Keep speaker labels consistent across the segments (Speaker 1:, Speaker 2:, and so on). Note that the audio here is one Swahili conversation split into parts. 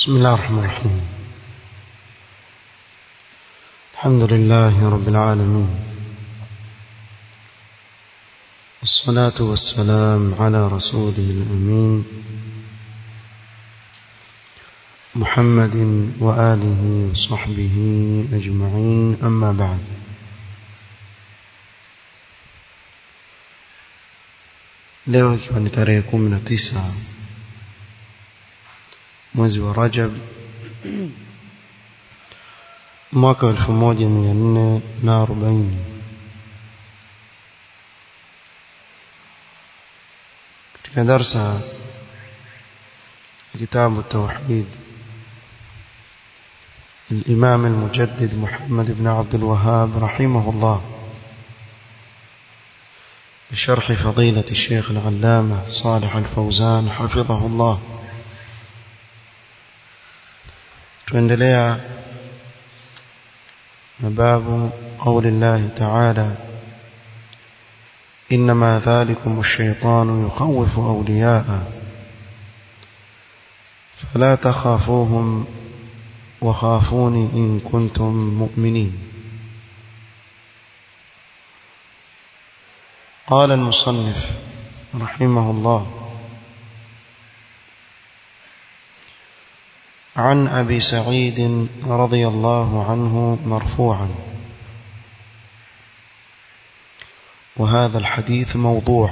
Speaker 1: بسم الله الرحمن الرحيم الحمد لله رب العالمين والصلاة والسلام على رسوله الأمين محمد وآله وصحبه أجمعين أما بعد leo ikiwa ni tarehe kumi na tisa mwezi wa Rajab mwaka wa elfu moja mia nne na arobaini katika darsa kitabu tauhid الإمام المجدد محمد بن عبد الوهاب رحمه الله بشرح فضيلة الشيخ العلامة صالح الفوزان حفظه الله tuendelea na babu قول الله تعالى إنما ذلكم الشيطان يخوف أولياءه فلا تخافوهم وخافوني إن كنتم مؤمنين قال المصنف رحمه الله عن أبي سعيد رضي الله عنه مرفوعا وهذا الحديث موضوع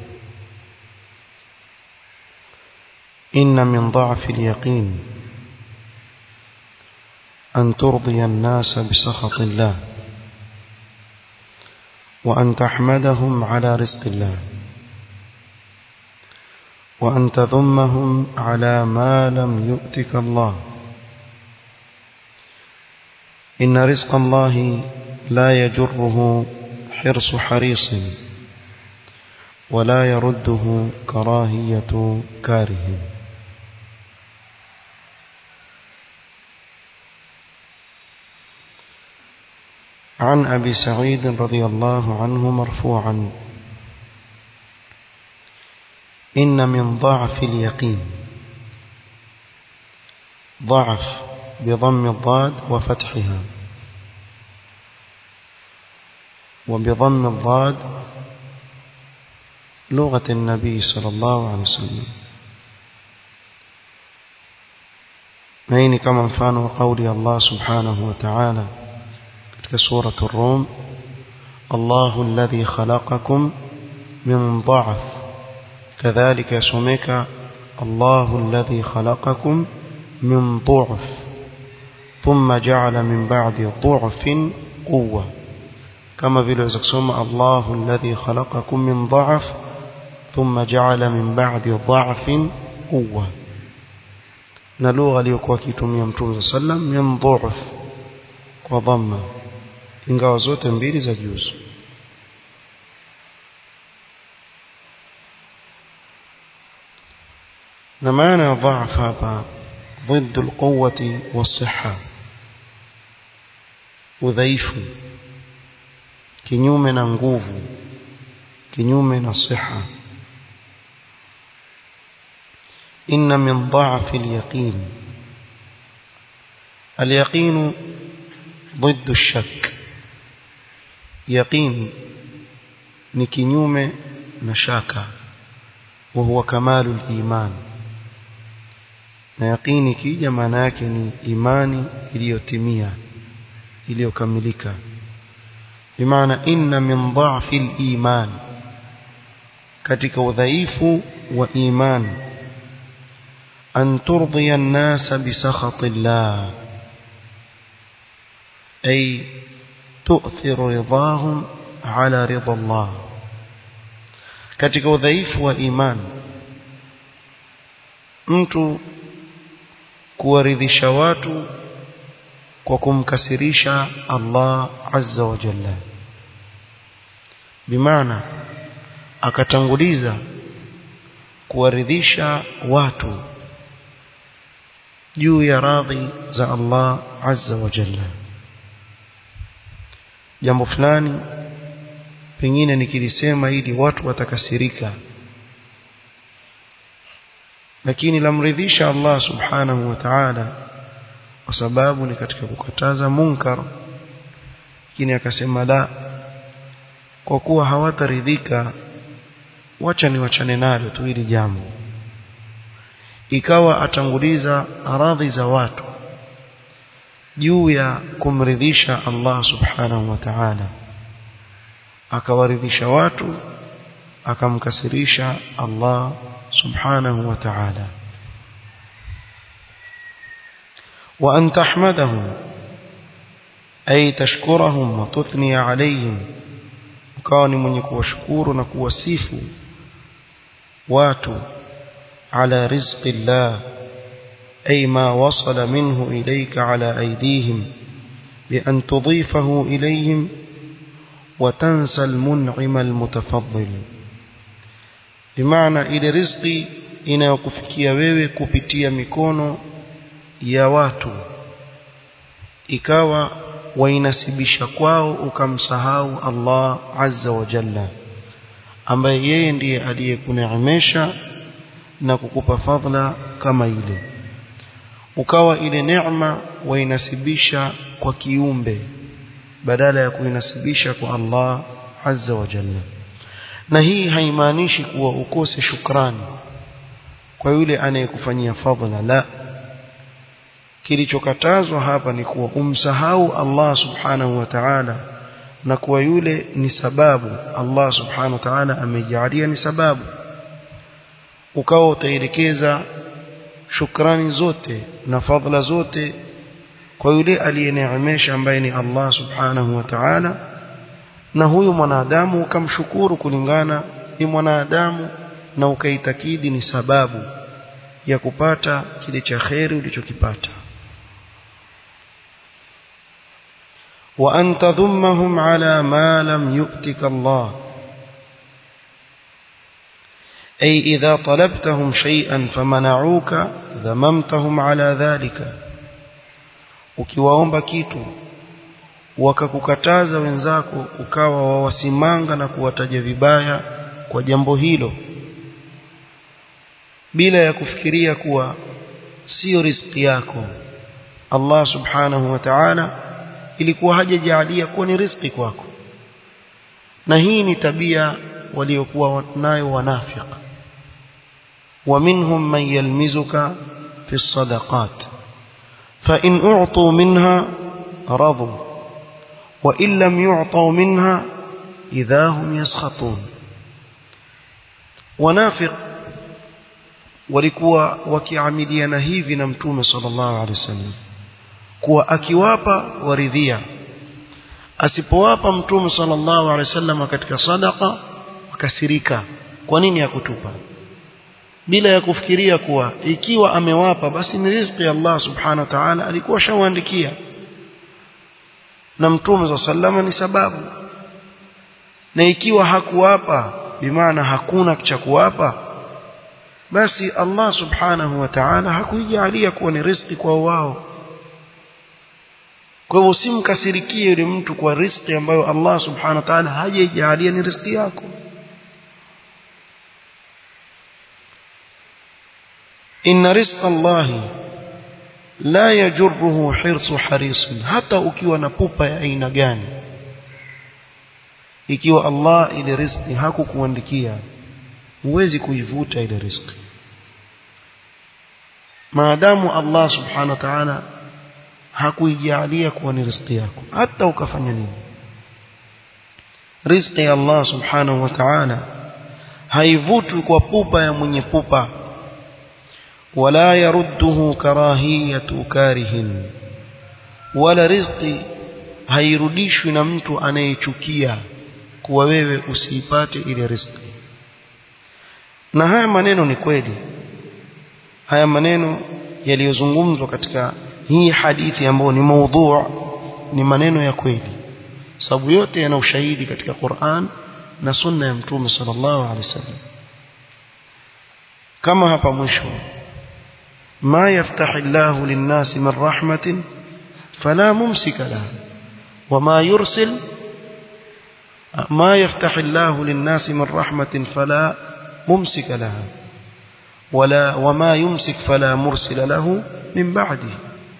Speaker 1: إن من ضعف اليقين أن ترضي الناس بسخط الله وأن تحمدهم على رزق الله وأن تذمهم على ما لم يؤتك الله إن رزق الله لا يجره حرص حريص ولا يرده كراهية كاره عن أبي سعيد رضي الله عنه مرفوعا إن من ضعف اليقين ضعف بضم الضاد وفتحها وبضم الضاد لغة النبي صلى الله عليه وسلم نين كما مفان قولي الله سبحانه وتعالى في سورة الروم الله الذي خلقكم من ضعف كذلك يسميك الله الذي خلقكم من ضعف ثم جعل من بعد ضعف قوة كما في الوزكسوم الله الذي خلقكم من ضعف ثم جعل من بعد ضعف قوة نلوغ ليكوا كيتم يمتون صلى من ضعف وضم ingawa zote mbili za juzu na maana ya dhaaf hapa ضد القوة والصحة udhaifu kinyume na nguvu kinyume na siha inna min dha'f al-yaqin al-yaqin ضد الشك يقين ni kinyume na shaka wa huwa kamalu iman na yaqini kija maana yake ni imani iliyotimia iliyokamilika bimaana inna min dha'fi al-iman katika udhaifu wa iman an turdiya an-nas bi sakhati Allah ay tu'thiru ridahum ala ridha Allah katika udhaifu wa iman mtu kuwaridhisha watu kwa kumkasirisha Allah azza wa jalla bimaana akatanguliza kuwaridhisha watu juu ya radhi za Allah azza wa jalla jambo fulani pengine nikilisema ili watu watakasirika lakini lamridhisha Allah subhanahu wa ta'ala kwa sababu ni katika kukataza munkar lakini akasema la kwa kuwa hawataridhika wacha ni wachane nalo tu hili jambo ikawa atanguliza radhi za watu juu ya kumridhisha Allah subhanahu wa ta'ala akawaridhisha watu akamkasirisha Allah subhanahu wa ta'ala wa an tahmadahum ay tashkurahum wa tuthni alayhim ukawa ni mwenye kuwashukuru na kuwasifu watu ala rizqi Allah أي ما وصل منه إليك على أيديهم بأن تضيفه إليهم وتنسى المنعم المتفضل بمعنى إلى رزقي inayokufikia wewe kupitia mikono ya watu ikawa wainasibisha kwao ukamsahau Allah azza wa jalla ambaye yeye ndiye aliyekuneemesha na kukupa fadhila kama ile ukawa ile neema wainasibisha kwa kiumbe badala ya kuinasibisha kwa Allah azza wa jalla na hii haimaanishi kuwa ukose shukrani kwa yule anayekufanyia fadhila la kilichokatazwa hapa ni kuwa umsahau Allah subhanahu wa ta'ala na kuwa yule ni sababu Allah subhanahu wa ta'ala amejalia ni sababu ukawa utaelekeza shukrani zote na fadhila zote kwa yule aliyeneemesha ambaye ni Allah subhanahu wa ta'ala na huyu mwanadamu ukamshukuru kulingana ni mwanadamu na ukaitakidi ni sababu ya kupata kile cha kheri ulichokipata wa an tadhummahum ala ma lam yu'tika Allah أي إذا طلبتهم شيئا فمنعوك ذممتهم على ذلك ukiwaomba kitu wakakukataza wenzako ukawa wawasimanga na kuwataja vibaya kwa jambo hilo bila ya kufikiria kuwa sio riziki yako Allah subhanahu wa ta'ala ilikuwa hajajalia kuwa ni riziki kwako na hii ni tabia waliokuwa nayo wanafiki ومنهم من يلمزك في الصدقات فإن أعطوا منها رضوا وإن لم يعطوا منها إذا هم يسخطون ونافق walikuwa wakiamiliana hivi na mtume sallallahu alaihi wasallam kuwa akiwapa waridhia asipowapa mtume sallallahu alaihi wasallam katika sadaqa wakasirika kwa nini hakutupa bila ya kufikiria kuwa ikiwa amewapa basi ni riziki ya Allah subhanahu wa ta'ala alikuwa shawaandikia na mtume za sallama ni sababu na ikiwa hakuwapa bimaana hakuna cha kuwapa basi Allah subhanahu wa ta'ala hakuijalia kuwa ni riziki kwa wao kwa hivyo usimkasirikie yule mtu kwa riziki ambayo Allah subhanahu wa ta'ala hajaijalia ni riziki yako إن رزق الله لا يجره حرص حريص hata ukiwa na pupa ya aina gani ikiwa Allah ile riziki hakukuandikia huwezi kuivuta ile riziki maadamu Allah subhanahu wa ta'ala hakuijalia kuwa ni riziki yako hata ukafanya nini riziki ya Allah subhanahu wa ta'ala haivutwi kwa pupa ya mwenye pupa ولا يرده كراهية كاره ولا رزقي hairudishwi na mtu anayechukia kuwa wewe usiipate ile riziki na haya maneno ni kweli haya maneno yaliyozungumzwa katika hii hadithi ambayo ni maudhu ni maneno ya kweli sababu yote yana ushahidi katika Qur'an na sunna ya mtume sallallahu alaihi wasallam kama hapa mwisho ما يفتح الله للناس من رحمة فلا ممسك لها وما يرسل ما يفتح الله للناس من رحمة فلا ممسك لها wala wama yumsik fala mursila lahu min ba'di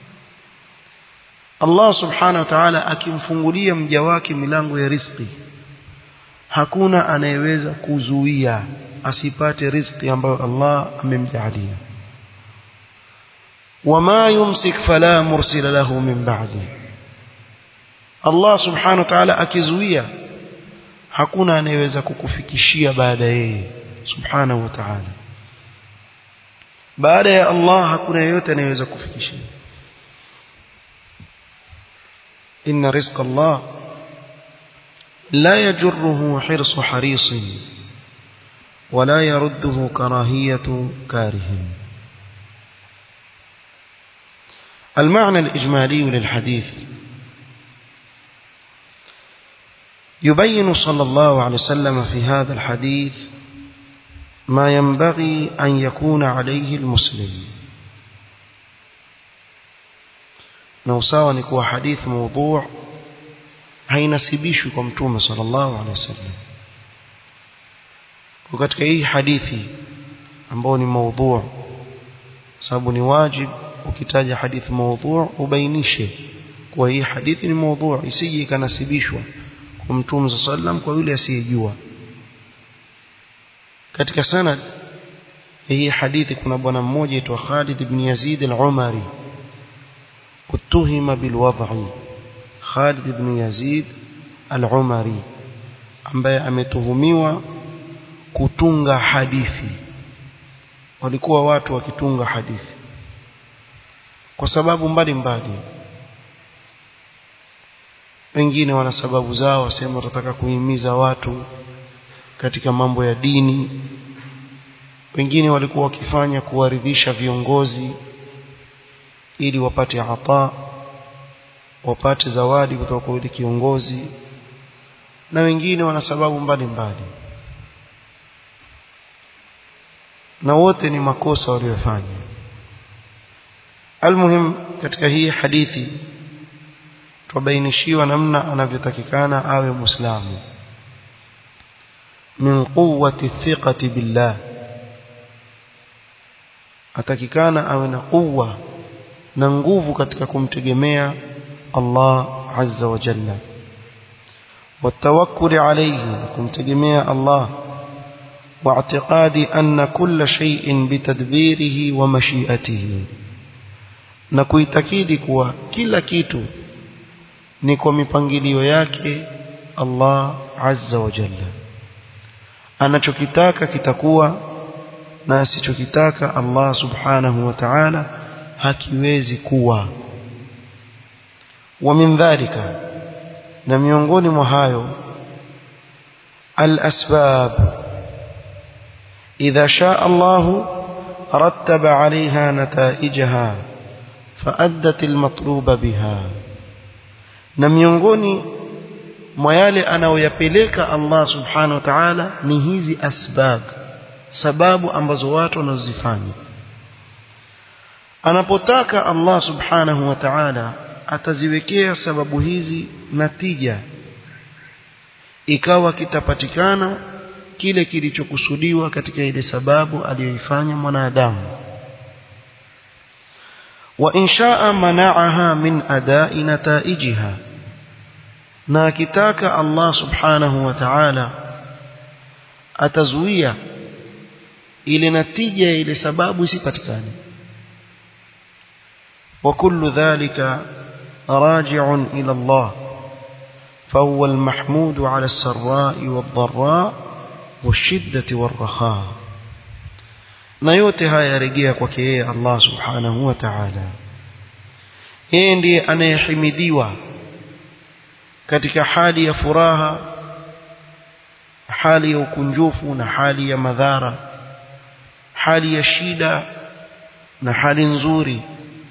Speaker 1: Allah subhanahu wa ta'ala akimfungulia mja wake milango ya riziki hakuna anayeweza kuzuia asipate riziki ambayo Allah amemjalia wama yumsik fala mursila lahu min ba'di Allah subhanahu wa ta'ala akizuia hakuna anayeweza kukufikishia baada yeye subhanahu wa ta'ala baada ya Allah hakuna yeyote anayeweza kufikishia inna rizqa Allah la yajurruhu hirsu harisin ولا يرده كراهية كاره المعنى الإجمالي للحديث يبين صلى الله عليه وسلم في هذا الحديث ما ينبغي أن يكون عليه المسلم نوساوا نكوى حديث موضوع hainasibishwi kwa mtume sallallahu alaihi wasallam kwa katika hii hadithi ambao ni maudhu sababu ni wajib ukitaja hadithi maudhu ubainishe kwa hii hadithi ni maudhu isije ikanasibishwa kwa mtume sallallahu alaihi wasallam kwa yule asiyejua katika sanad hii hadithi kuna bwana mmoja aitwa Khalid ibn Yazid al-Umari utuhima bilwadhi Khalid ibn Yazid al-Umari ambaye ametuhumiwa kutunga hadithi walikuwa watu wakitunga hadithi kwa sababu mbalimbali wengine wana sababu zao wasema watataka kuhimiza watu katika mambo ya dini wengine walikuwa wakifanya kuwaridhisha viongozi ili wapate ata wapate zawadi kutoka kwa yule kiongozi na wengine wana sababu mbalimbali na wote ni makosa waliyofanya almuhim katika hii hadithi tubainishiwa namna anavyotakikana awe muislamu min quwwati thiqati billah atakikana awe na quwwa na nguvu katika kumtegemea Allah azza wa jalla والتوكل عليه kumtegemea Allah واعتقاد أن كل شيء بتدبيره ومشيئته na kuitakidi kuwa kila kitu ni kwa mipangilio yake Allah azza wa jalla anachokitaka kitakuwa na asichokitaka Allah subhanahu wa ta'ala hakiwezi kuwa wa min dhalika na miongoni mwa hayo al-asbab idha shaa Allah rattaba 'alayha nataijaha فأدت المطلوب بها na miongoni mwa yale anayoyapeleka Allah subhanahu wa ta'ala ni hizi asbab sababu ambazo watu wanazifanya anapotaka Allah subhanahu wa ta'ala ataziwekea sababu hizi natija ikawa kitapatikana kile kilichokusudiwa katika ile sababu aliyoifanya mwanadamu وإن شاء منعها من أداء نتائجها na akitaka Allah subhanahu wa ta'ala atazuia ile natija ya ile sababu isipatikane wa kullu dhalika raji'un ila Allah فهو المحمود على السراء والضراء والشدة والرخاء na yote haya yarejea kwake yeye Allah subhanahu wa ta'ala yeye ndiye anayehimidiwa katika hali ya furaha hali ya ukunjufu na hali ya madhara hali ya shida na hali nzuri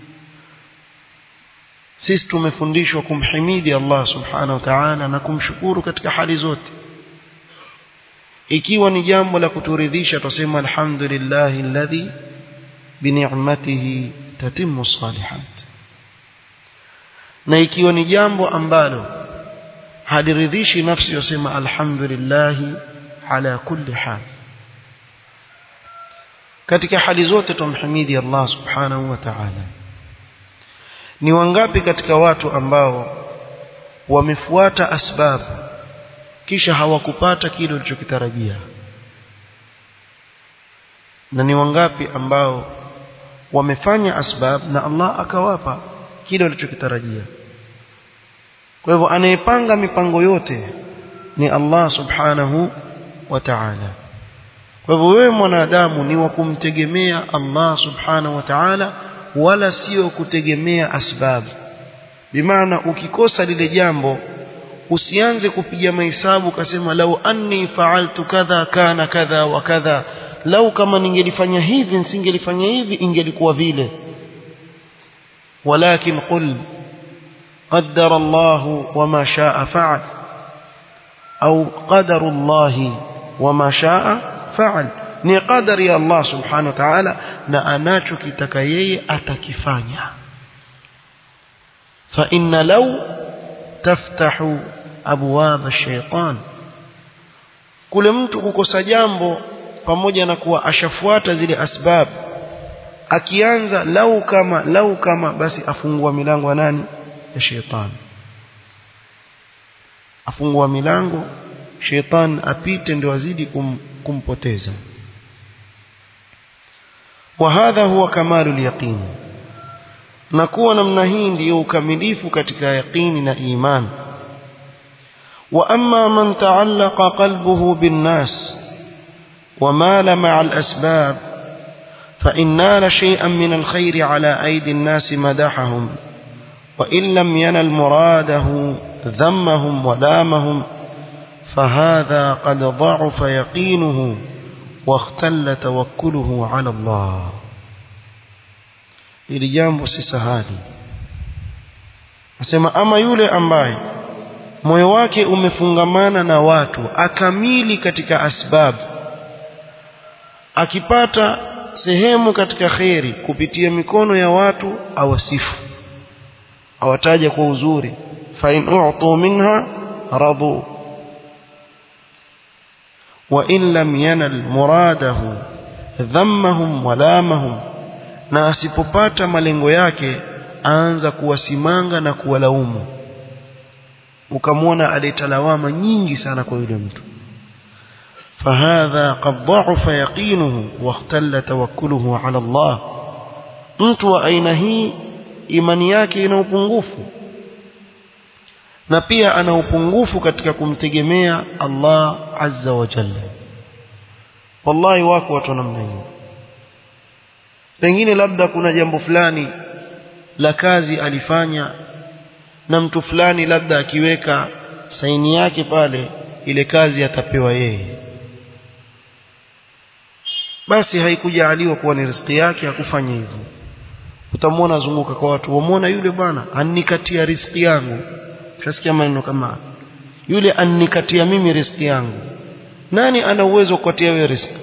Speaker 1: sisi tumefundishwa kumhimidi Allah subhanahu wa ta'ala na kumshukuru katika hali zote ikiwa ni jambo la kuturidhisha tuseme alhamdulillahi alladhi bini'matihi tatimmu salihat na ikiwa ni jambo ambalo haliridhishi nafsi yosema alhamdulillahi ala kulli hal katika hali zote tumhimidi Allah subhanahu wa ta'ala ni wangapi katika watu ambao wamefuata asbab kisha hawakupata kile walichokitarajia na ni wangapi ambao wamefanya asbab na Allah akawapa kile walichokitarajia kwa hivyo anayepanga mipango yote ni Allah subhanahu wa ta'ala kwa hivyo wewe mwanadamu ni wa kumtegemea Allah subhanahu wa ta'ala wala sio kutegemea asbab bimaana ukikosa lile jambo usianze kupiga mahesabu ukasema lau anni fa'altu kadha kana kadha wa kadha lau kama ningelifanya hivi nisingelifanya hivi ingelikuwa vile walakin qul qaddara Allah wama shaa fa'al au qadaru Allah wama shaa fa'al ni qadari ya Allah subhanahu wa ta'ala na anachokitaka yeye atakifanya fa inna law taftahu abwab ash-shaytan kule mtu kukosa jambo pamoja na kuwa ashafuata zile asbab akianza lau kama lau kama basi afungua milango ya nani ya shetani afungua milango shetani apite ndio azidi kum, kumpoteza وهذا هو كمال اليقين نكون namna hii ndio ukamilifu katika yaqini na iman واما من تعلق قلبه بالناس ومال مع الاسباب فان نال شيئا من الخير على ايدي الناس مدحهم وان لم ينل مراده ذمهم ولامهم فهذا قد ضعف يقينه واختل توكله على الله ili jambo si sahali nasema ama yule ambaye moyo wake umefungamana na watu akamili katika asbab akipata sehemu katika kheri kupitia mikono ya watu awasifu awataja kwa uzuri fa in u'tu minha radu وإن لم ينل مراده ذمهم ولامهم na asipopata malengo yake aanza kuwasimanga na kuwalaumu ukamwona aleta lawama nyingi sana kwa yule mtu fahadha qad dha'afa yaqinuhu wa ikhtalla tawakkuluhu ala Allah mtu wa aina hii imani yake ina upungufu na pia ana upungufu katika kumtegemea Allah azza wa jalla wallahi wako watu namna hiyo pengine labda kuna jambo fulani la kazi alifanya na mtu fulani labda akiweka saini yake pale ile kazi atapewa yeye basi haikujaaliwa kuwa ni riziki yake hakufanya hivyo utamwona azunguka kwa watu wamwona yule bwana anikatia riziki yangu Utasikia maneno kama yule anikatia mimi riziki yangu nani ana uwezo kukatia wewe riziki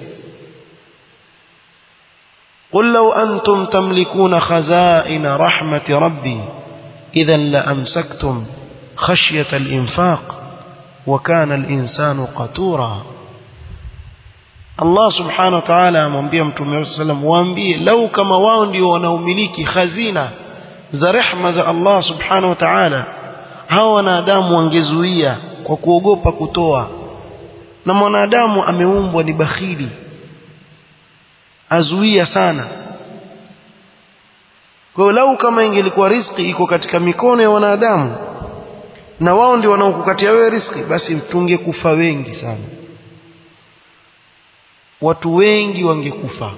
Speaker 1: قل لو أنتم تملكون خزائن رحمة ربي إذا لأمسكتم خشية الإنفاق وكان الإنسان قتورا الله سبحانه وتعالى amwambia mtume sallam waambie lau kama wao ndio wanaumiliki khazina za rehma za Allah subhanahu wa ta'ala hawa wanadamu wangezuia kwa kuogopa kutoa na mwanadamu ameumbwa ni bakhili azuia sana kwa hiyo lau kama ingelikuwa riziki iko katika mikono ya wanadamu na wao ndio wanaokukatia wewe riziki basi tungekufa wengi sana watu wengi wangekufa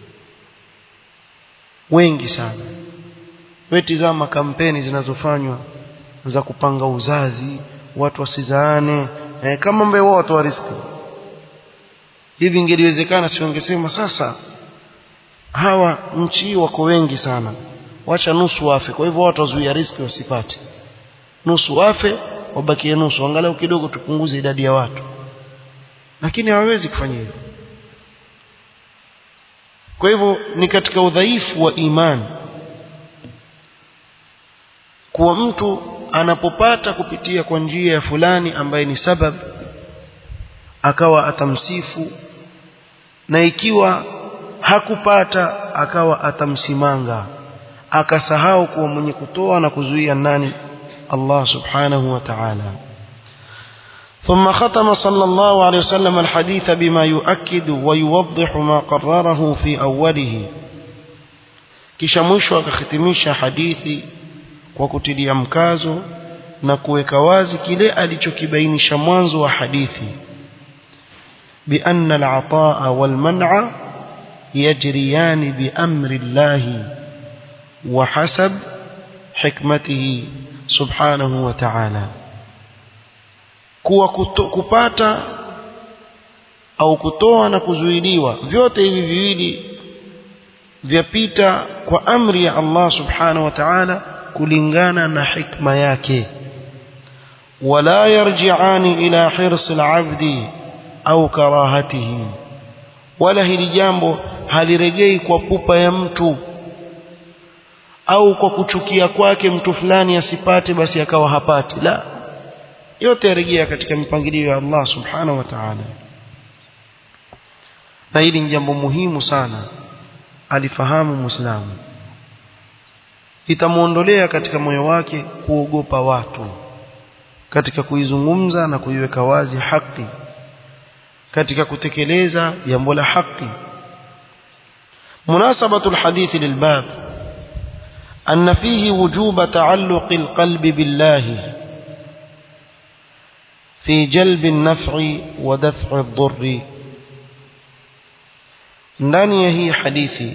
Speaker 1: wengi sana wewe tizama kampeni zinazofanywa za kupanga uzazi watu wasizaane eh, kama mbe wao watu wa riziki hivi ingeliwezekana si wangesema sasa hawa nchi wako wengi sana wacha nusu wafe kwa hivyo watu wazuia riziki wasipate nusu wafe wabakie nusu angalau kidogo tupunguze idadi ya watu lakini hawawezi kufanya hivyo kwa hivyo ni katika udhaifu wa imani kuwa mtu anapopata kupitia kwa njia ya fulani ambaye ni sabab akawa atamsifu na ikiwa hakupata akawa atamsimanga akasahau kuwa mwenye kutoa na kuzuia nani Allah subhanahu wa ta'ala ثم ختم صلى الله عليه وسلم الحديث بما يؤكد ويوضح ما قرره في أوله kisha mwisho akahitimisha hadithi kwa kutilia mkazo na kuweka wazi kile alichokibainisha mwanzo wa hadithi بأن العطاء والمنع يجريان بأمر الله وحسب حكمته سبحانه وتعالى kuwa kupata au kutoa na kuzuiliwa vyote hivi viwili vyapita kwa amri ya Allah subhanahu wa ta'ala kulingana na hikma yake wala yarji'ani ila hirsi al-'abdi au karahatihi wala hili jambo halirejei kwa pupa ya mtu au kwa kuchukia kwake mtu fulani asipate basi akawa hapati la yote yarejea katika mipangilio ya Allah subhanahu wa ta'ala na hili ni jambo muhimu sana alifahamu muislamu itamuondolea katika moyo wake kuogopa watu katika kuizungumza na kuiweka wazi haki katika kutekeleza jambo la haki munasabatu alhadith lilbab أن فيه وجوب تعلق القلب بالله في جلب النفع ودفع الضر ndani ya hii hadithi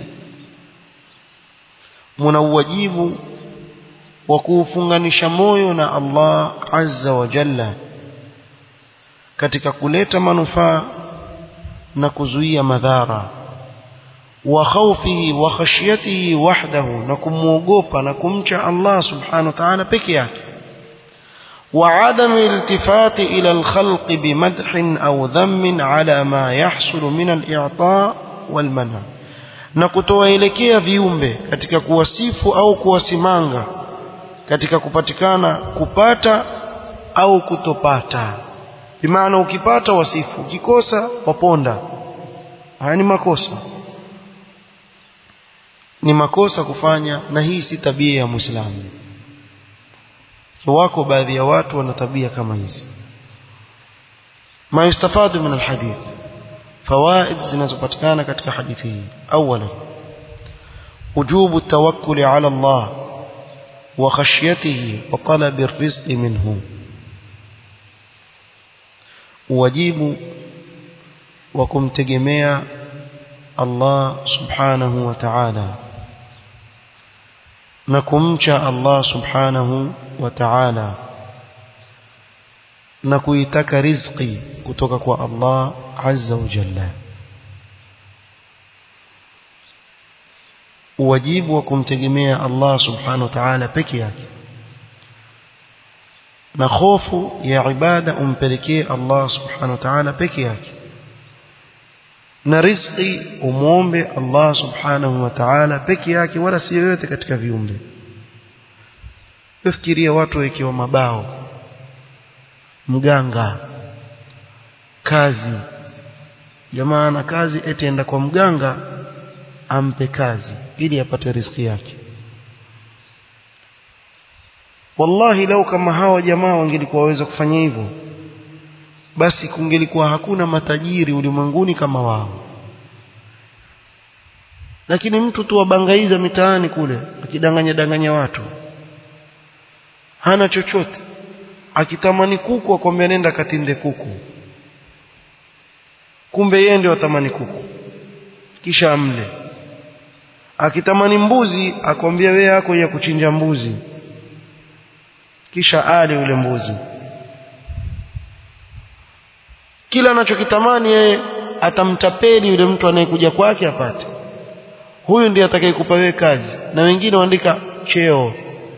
Speaker 1: muna uwajibu wa kuufunganisha moyo na Allah azza wa jalla katika kuleta manufaa na kuzuia madhara wa khawfihi wa khashyatihi wahdahu na kumuogopa na kumcha Allah subhanahu wa ta'ala peke yake وعدم الالتفات إلى الخلق بمدح أو ذم على ما يحصل من الإعطاء والمنع na kutowaelekea viumbe katika kuwasifu au kuwasimanga katika kupatikana kupata au kutopata bimaana ukipata wasifu ukikosa waponda haya ni makosa ni makosa kufanya na hii si tabia ya muislamu wako baadhi ya watu wana tabia kama hizi ma yustafadu min alhadith fawaid zinazopatikana katika hadithi hii awala wujubu tawakkuli ala Allah wa khashyatihi wa talabi arrizqi minhu wajibu wa kumtegemea Allah subhanahu wa ta'ala na kumcha Allah subhanahu wa ta'ala na kuitaka riziki kutoka kwa Allah azza wa jalla wajibu wa kumtegemea Allah subhanahu wa ta'ala peke yake na hofu ya ibada umpelekee Allah subhanahu wa ta'ala peke yake na riziki umuombe Allah subhanahu wa ta'ala peke yake wala si yoyote katika viumbe fikiria watu wakiwa mabao mganga kazi jamaa na kazi eti enda kwa mganga ampe kazi ili apate riziki yake wallahi lau kama hawa jamaa wangelikuwa waweza kufanya hivyo basi kungelikuwa hakuna matajiri ulimwenguni kama wao lakini mtu tu wabangaiza mitaani kule akidanganya danganya watu hana chochote akitamani kuku akwambia nenda katinde kuku kumbe yeye ndio atamani kuku kisha amle akitamani mbuzi akwambia wewe yako ya kuchinja mbuzi kisha ale ule mbuzi kila anachokitamani yeye atamtapeli yule mtu anayekuja kwake apate huyu ndiye atakayekupa wewe kazi na wengine waandika cheo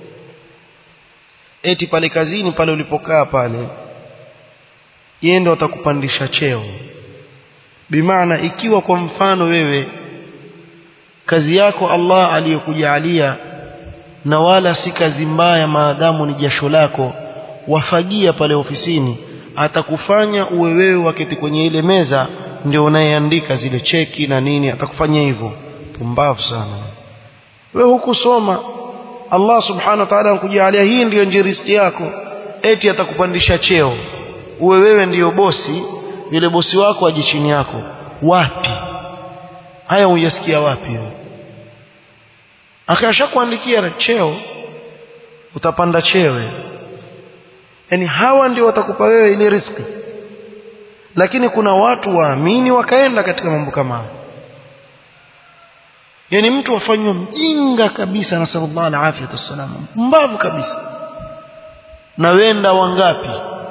Speaker 1: eti pale kazini pale ulipokaa pale yeye ndo atakupandisha cheo bimaana ikiwa kwa mfano wewe kazi yako Allah aliyokujalia na wala si kazi mbaya maadamu ni jasho lako wafagia pale ofisini atakufanya uwe wewe waketi kwenye ile meza ndio unayeandika zile cheki na nini atakufanyia hivyo pumbavu sana wewe hukusoma Allah subhanahu wa ta'ala anakujalia hii ndiyo ndio riziki yako eti atakupandisha cheo uwe wewe ndiyo bosi yule bosi wako aje chini yako wapi haya uyasikia wapi wewe akashakuandikia cheo utapanda cheo yani hawa ndio watakupa wewe ile riziki lakini kuna watu waamini wakaenda katika mambo kama hayo yani mtu afanywa mjinga kabisa na sallallahu alaihi wasallam mbavu kabisa na wenda wangapi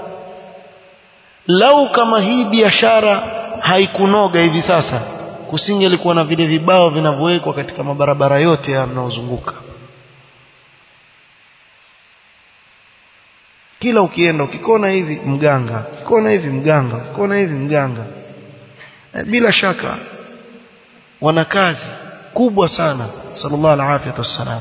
Speaker 1: lau kama hii biashara haikunoga hivi sasa kusingelikuwa na vile vibao vinavyowekwa katika mabarabara yote ya mnaozunguka kila ukienda ukikona hivi mganga ukikona hivi mganga ukikona hivi mganga bila shaka wana kazi kubwa sana sallallahu alaihi wasallam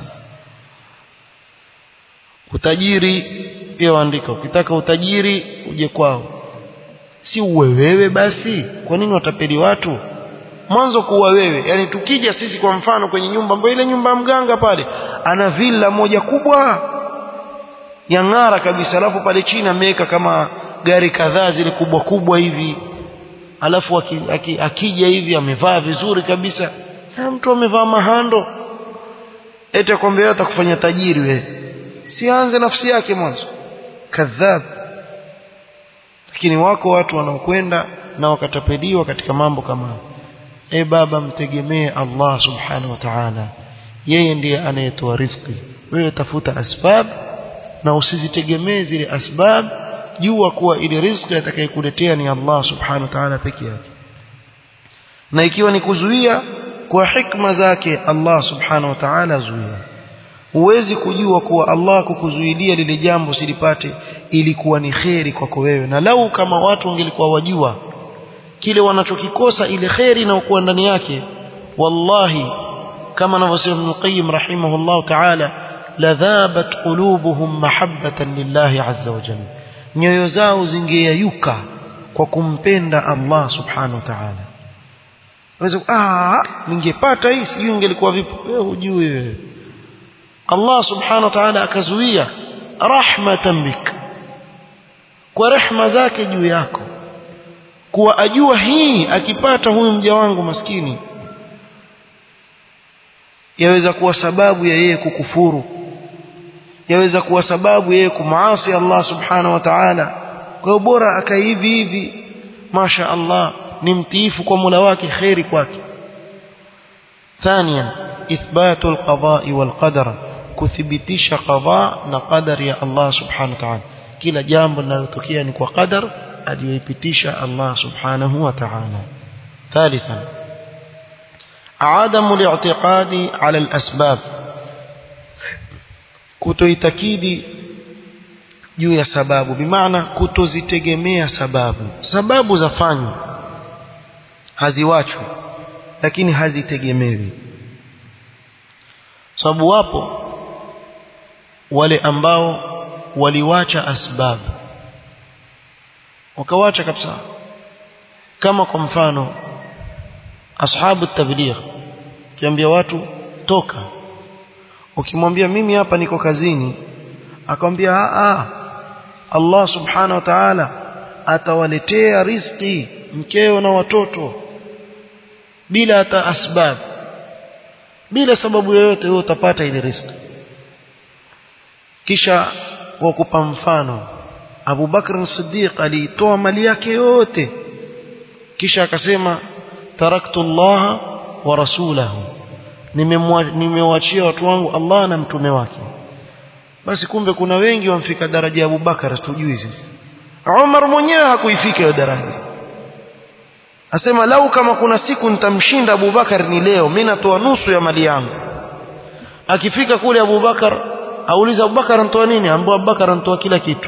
Speaker 1: utajiri pia waandika ukitaka utajiri uje kwao si uwe wewe basi kwa nini watapeli watu mwanzo kuwa wewe yani tukija sisi kwa mfano kwenye nyumba ambayo ile nyumba ya mganga pale ana villa moja kubwa ya ng'ara kabisa alafu pale chini ameweka kama gari kadhaa zile kubwa kubwa hivi alafu aki, aki, akija hivi amevaa vizuri kabisa na mtu amevaa mahando eti akwambia atakufanya tajiri we sianze nafsi yake mwanzo kadhab lakini wako watu wanaokwenda na wakatapeliwa katika mambo kama e baba mtegemee Allah subhanahu wa ta'ala yeye ndiye anayetoa riziki wewe tafuta asbab na usizitegemee zile asbab jua kuwa ile riziki atakayekuletea ni Allah subhanahu wa ta'ala peke yake na ikiwa ni kuzuia kwa hikma zake Allah subhanahu wa ta'ala zuia huwezi kujua kuwa Allah kukuzuilia lile jambo silipate ilikuwa ni kheri kwako wewe na lau kama watu wangelikuwa wajua kile wanachokikosa ile kheri inayokuwa ndani yake wallahi kama anavyosema Ibn Qayyim rahimahullah ta'ala ladhabat qulubuhum mahabbatan lillahi azza wa jalla nyoyo zao zingeyayuka kwa kumpenda Allah subhanahu wa ta'ala waweza ah ningepata hii sijui ingelikuwa vipi wewe hujui wewe Allah subhanahu wa ta'ala akazuia rahmatan bik kwa rehma zake juu yako kuwa ajua hii akipata huyu mja wangu maskini yaweza kuwa sababu ya yeye kukufuru yaweza kuwa sababu yeye kumaasi Allah subhanahu wa ta'ala kwa hiyo bora akai hivi hivi masha Allah ni mtiifu kwa Mola wake khairi kwake ثانيا إثبات القضاء والقدر kuthibitisha qadha na qadar ya Allah subhanahu wa ta'ala kila jambo linalotokea ni kwa qadar aliyoipitisha Allah subhanahu wa ta'ala ثالثا عدم الاعتقاد على الأسباب kutoitakidi juu ya sababu bimaana kutozitegemea sababu sababu zafanywa haziwachwi lakini hazitegemewi sababu wapo wale ambao waliwacha asbabu wakawacha kabisa kama kwa mfano ashabu tabligh kiambia watu toka ukimwambia mimi hapa niko kazini akamwambia a Allah subhanahu wa ta'ala atawaletea riziki mkeo na watoto bila hata asbab bila sababu yoyote wewe utapata ile riziki kisha wakupa mfano Abu Bakr Siddiq aliitoa mali yake yote kisha akasema taraktu Allah wa rasulahu nimewachia watu wangu Allah na mtume wake basi kumbe kuna wengi wamfika daraja ya Abu Bakar tujui sisi Umar mwenyewe hakuifika hiyo daraja asema lau kama kuna siku nitamshinda Abu Bakar ni leo mimi natoa nusu ya mali yangu akifika kule Abu Bakar auliza Abu Bakar anatoa nini ambaye Abu Bakar anatoa kila kitu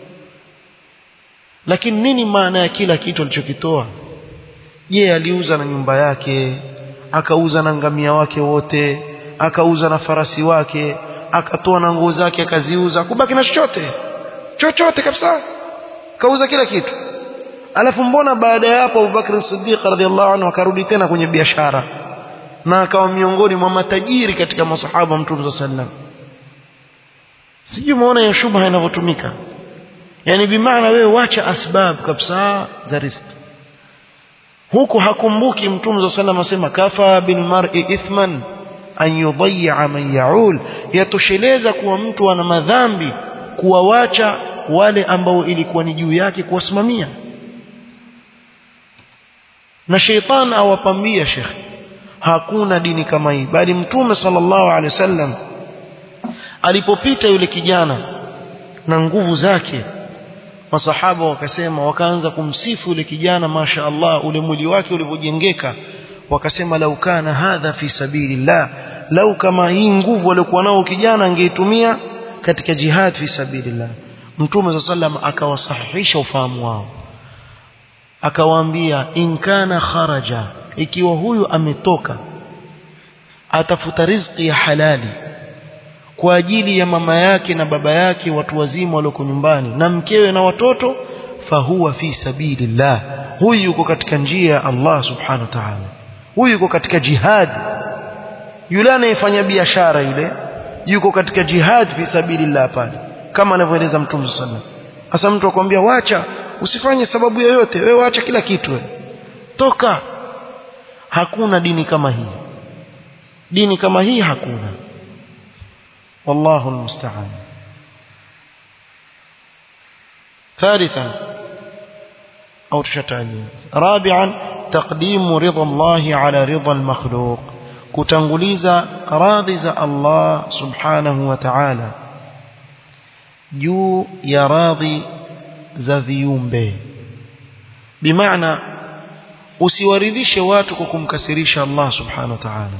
Speaker 1: lakini nini maana ya kila kitu alichokitoa je aliuza na nyumba yake akauza na ngamia wake wote akauza na farasi wake akatoa na nguo zake akaziuza kubaki na chochote chochote kabisa kauza kila kitu alafu mbona baada ya hapo Abubakar Siddiq radhiallahu anhu akarudi tena kwenye biashara na akawa miongoni mwa matajiri katika masahaba wa Mtume sallam sijui umeona ya shubha inavyotumika yani bimaana wewe wacha asbab kabisa za riziki huku hakumbuki Mtume sallam asema kafa bil mar'i ithman an yudayya man yaul yatosheleza kuwa mtu ana madhambi kuwawacha wale ambao ilikuwa ni juu yake kuwasimamia na sheitan awapambia shekhe hakuna dini kama hii bali mtume sallallahu alaihi wasallam alipopita yule kijana na nguvu zake masahaba wakasema wakaanza kumsifu yule kijana masha Allah ule mwili wake ulivyojengeka wakasema lau kana hadha fi sabilillah lau kama hii nguvu aliyokuwa nao kijana angeitumia katika jihad fi sabilillah mtume sallam akawasahihisha ufahamu wao akawaambia in kana kharaja ikiwa huyu ametoka atafuta riziki ya halali kwa ajili ya mama yake na baba yake watu wazima walioko nyumbani na mkewe na watoto fahuwa fi sabilillah huyu yuko katika njia ya Allah subhanahu wa ta'ala huyu yuko katika jihad yule anayefanya biashara yule yuko katika jihad fi sabilillah pale kama anavyoeleza mtume sallallahu hasa mtu akwambia wacha usifanye sababu yoyote wewe wacha kila kitu wewe toka hakuna dini kama hii dini kama hii hakuna wallahu almusta'an ثالثا أو تشتاني رابعا تقديم رضا الله على رضا المخلوق كتنغليز راضز الله سبحانه وتعالى juu ya radhi za viumbe bimaana usiwaridhishe watu kwa kumkasirisha Allah subhanahu wa ta'ala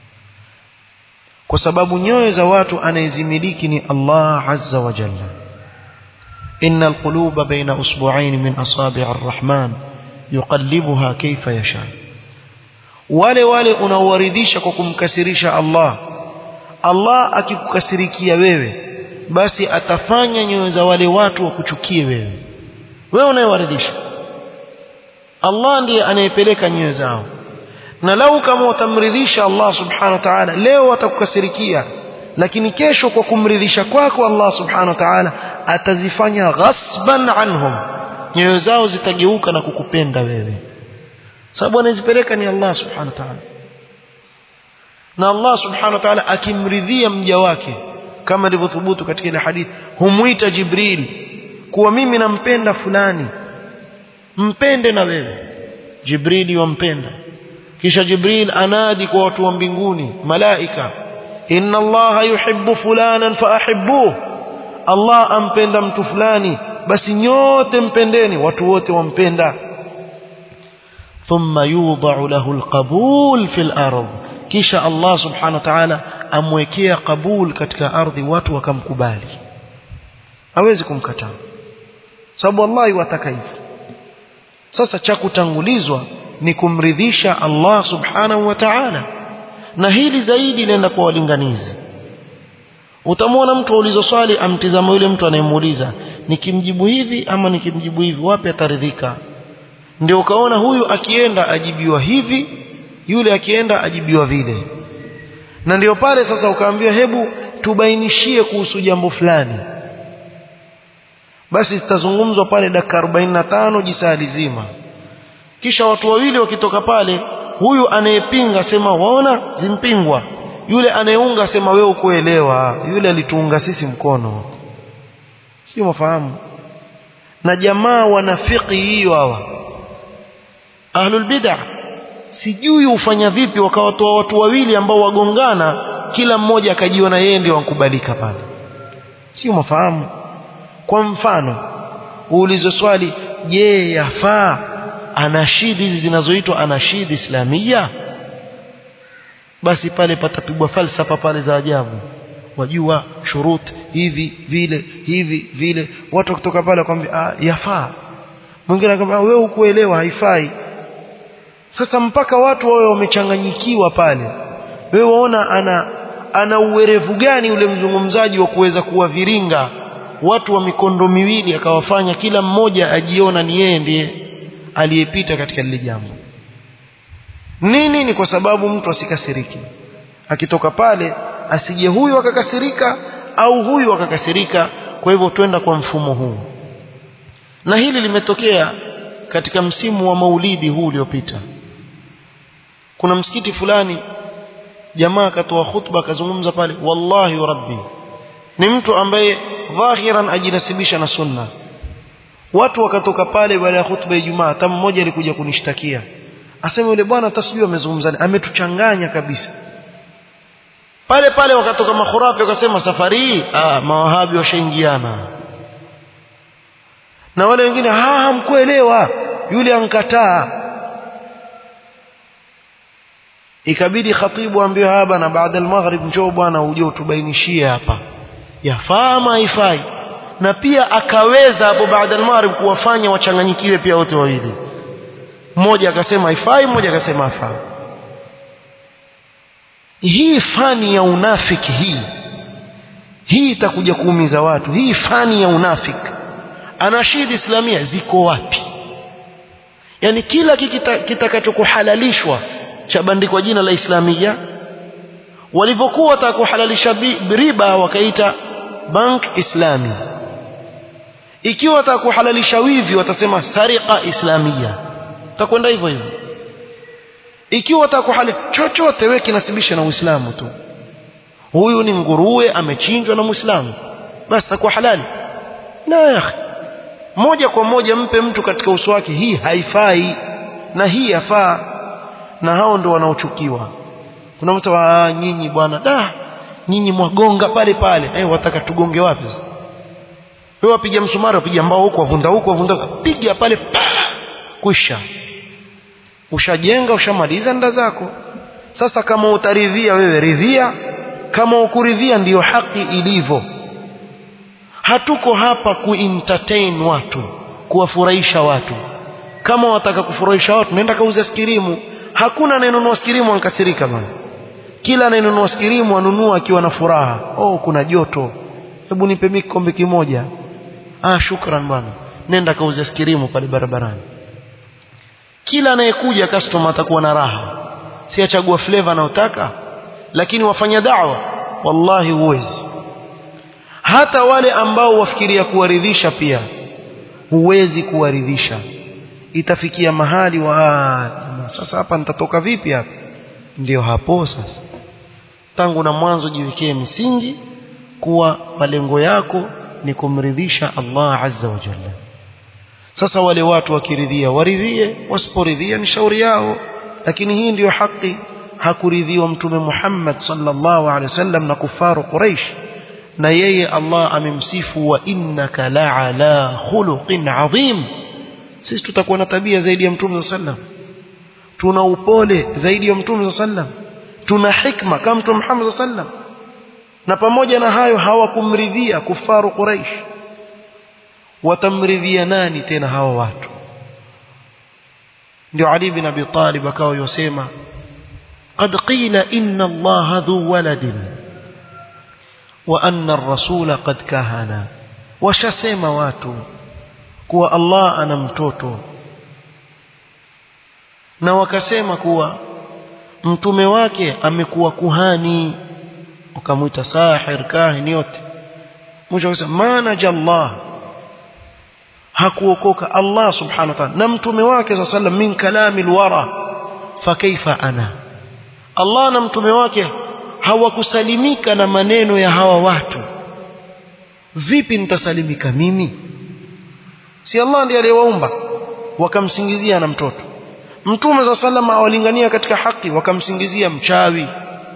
Speaker 1: kwa sababu nyoyo za watu anayezimiliki ni Allah azza wa jalla inna alquluba baina usbu'ain min asabi' arrahman yuqallibuha kayfa yasha wale wale unaowaridhisha kwa kumkasirisha Allah Allah akikukasirikia wewe basi atafanya nyoyo za wale watu wakuchukie wewe wewe unayewaridhisha Allah ndiye anayepeleka nyoyo zao na lau kama utamridhisha Allah subhanahu wa ta'ala leo watakukasirikia lakini kesho kwa kumridhisha kwako Allah subhanahu wa ta'ala atazifanya ghasban anhum nyoyo zao zitageuka na kukupenda wewe sababu anazipeleka ni Allah subhanahu wa ta'ala na Allah subhanahu wa ta'ala akimridhia mja wake kama ilivyothubutu katika ile hadithi humuita Jibril kuwa mimi nampenda fulani mpende na wewe Jibril wampenda kisha Jibril anadi kwa watu wa mbinguni malaika inna Allah yuhibbu fulanan faahibbuhu Allah ampenda mtu fulani basi nyote mpendeni watu wote wampenda thumma yudha'u lahu alqabul fil ardh kisha Allah subhanahu wa ta'ala amwekea kabul katika ardhi watu wakamkubali hawezi kumkataa sababu Allah wataka hivyo sasa cha kutangulizwa ni kumridhisha Allah subhanahu wa ta'ala na hili zaidi lenda kwa walinganizi utamwona mtu aulizo swali amtizama yule mtu anayemuuliza nikimjibu hivi ama nikimjibu hivi wapi ataridhika ndio ukaona huyu akienda ajibiwa hivi yule akienda ajibiwa vile na ndio pale sasa ukaambiwa hebu tubainishie kuhusu jambo fulani basi zitazungumzwa pale dakika 45 jisaa lizima kisha watu wawili wakitoka pale huyu anayepinga sema waona zimpingwa yule anayeunga sema wewe ukuelewa yule alituunga sisi mkono sio mafahamu na jamaa wanafiki hiyo hawa ahlul bid'ah sijui ufanya vipi wakawatoa watu wawili ambao wagongana kila mmoja akajiona yeye ndio wankubalika pale sio mafahamu kwa mfano uulize swali je yafaa anashidi hizi zinazoitwa anashidi islamia basi pale patapigwa falsafa pale za ajabu wajua shurut hivi vile hivi vile watu kutoka pale wakwambia ah, yafaa mwingine akamwambia wewe hukuelewa haifai sasa mpaka watu wawe wamechanganyikiwa pale wewe waona ana ana uwerevu gani ule mzungumzaji wa kuweza kuwaviringa watu wa mikondo miwili akawafanya kila mmoja ajiona ni yeye ndiye aliyepita katika lile jambo nini ni kwa sababu mtu asikasiriki akitoka pale asije huyu akakasirika au huyu akakasirika kwa hivyo twenda kwa mfumo huu na hili limetokea katika msimu wa maulidi huu uliopita kuna msikiti fulani jamaa akatoa khutba akazungumza pale wallahi wa rabbi ni mtu ambaye dhahiran ajinasibisha na sunna watu wakatoka pale baada ya khutba ya Ijumaa hata mmoja alikuja kunishtakia asema yule bwana hata sijui amezungumza ametuchanganya kabisa pale pale wakatoka makhurafi wakasema safari hii ah mawahabi washaingiana na wale wengine ha hamkuelewa yule ankataa ikabidi khatibu ambiwe haba na baada al-maghrib njoo bwana uje utubainishie hapa yafaa ama haifai na pia akaweza hapo baada al-maghrib kuwafanya wachanganyikiwe pia wote wawili mmoja akasema haifai mmoja akasema hafai hii fani ya unafiki hii hii itakuja kuumiza watu hii fani ya unafiki anashidi islamia ziko wapi yani kila kitakachokuhalalishwa kita cha bandikwa jina la islamia walivyokuwa watakuhalalisha riba wakaita bank islami ikiwa watakuhalalisha wivi watasema sariqa islamia utakwenda hivyo hivyo ikiwa watakuhalali chochote wewe kinasibisha na Uislamu tu huyu ni nguruwe amechinjwa na Muislamu basi takuwa halali la ya moja kwa moja mpe mtu katika uso wake hii haifai na hii yafaa na hao ndo wanaochukiwa kuna mtu wa nyinyi bwana da nyinyi mwagonga pale pale eh wataka tugonge wapi sasa wewe wapiga msumari wapiga mbao huko wavunda huko wavunda piga pale pa kwisha ushajenga ushamaliza nda zako sasa kama utaridhia wewe ridhia kama ukuridhia ndiyo haki ilivyo hatuko hapa kuentertain watu kuwafurahisha watu kama wataka kufurahisha watu nenda kauza skirimu hakuna anayenunua skirimu ankasirika bwana kila anayenunua skirimu anunua akiwa na furaha oh kuna joto hebu nipe mimi kikombe kimoja ah shukran bwana nenda kauza skirimu pale barabarani kila anayekuja customer atakuwa na raha si achagua flavor anayotaka lakini wafanya da'wa wallahi huwezi hata wale ambao wafikiria kuwaridhisha pia huwezi kuwaridhisha itafikia mahali wa sasa hapa nitatoka vipi hapa ndio hapo sasa tangu na mwanzo jiwekee misingi kuwa malengo yako ni kumridhisha Allah azza wa jalla sasa wale watu wakiridhia waridhie wasiporidhia ni shauri yao lakini hii ndiyo haki hakuridhiwa mtume Muhammad sallallahu alaihi wasallam na kufaru Quraysh na yeye Allah amemsifu wa innaka la'ala khuluqin adhim sisi tutakuwa na tabia zaidi ya mtume sallam tuna upole zaidi ya mtume sallam tuna hikma kama mtume Muhammad sallam na pamoja na hayo hawakumridhia kufaru Quraysh watamridhia nani tena hawa watu ndio Ali bin Abi Talib akawa yosema قد قيل إن الله ذو ولد وأن الرسول قد كهنا وشسم واتو kuwa Allah ana mtoto na wakasema kuwa mtume wake amekuwa kuhani ukamwita sahir kahin yote mwisho akasema maana Allah hakuokoka Allah subhanahu wa ta'ala na mtume wake sallallahu alayhi min kalamil wara fa kaifa ana Allah na mtume wake hawakusalimika na maneno ya hawa watu vipi nitasalimika mimi si Allah ndiye aliyewaumba wakamsingizia na mtoto mtume za salama awalingania katika haki wakamsingizia mchawi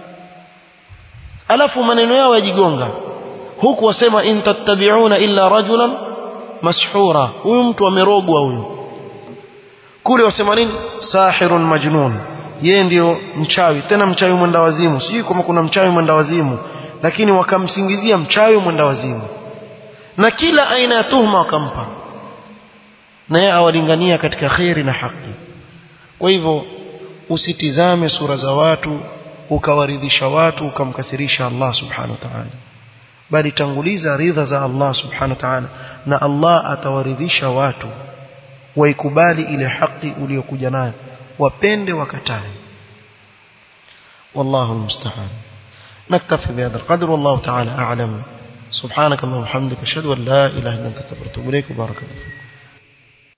Speaker 1: alafu maneno yao yajigonga huku wasema in tattabi'una illa rajulan mashhura huyu mtu amerogwa huyu kule wasema nini sahirun majnun yeye ndio mchawi tena mchawi mwenda wazimu sijui kama kuna mchawi mwenda wazimu lakini wakamsingizia mchawi mwenda wazimu na kila aina ya tuhuma wakampa na yeye awalingania katika khairi na haki kwa hivyo usitizame sura za watu ukawaridhisha watu ukamkasirisha Allah subhanahu wa ta'ala bali tanguliza ridha za Allah subhanahu wa ta'ala na Allah atawaridhisha watu waikubali ile haki uliyokuja nayo wapende wakatae والله المستعان نكتفي بهذا القدر والله تعالى أعلم سبحانك اللهم وبحمدك أشهد أن لا إله إلا أنت استغفرك وأتوب إليك وبارك الله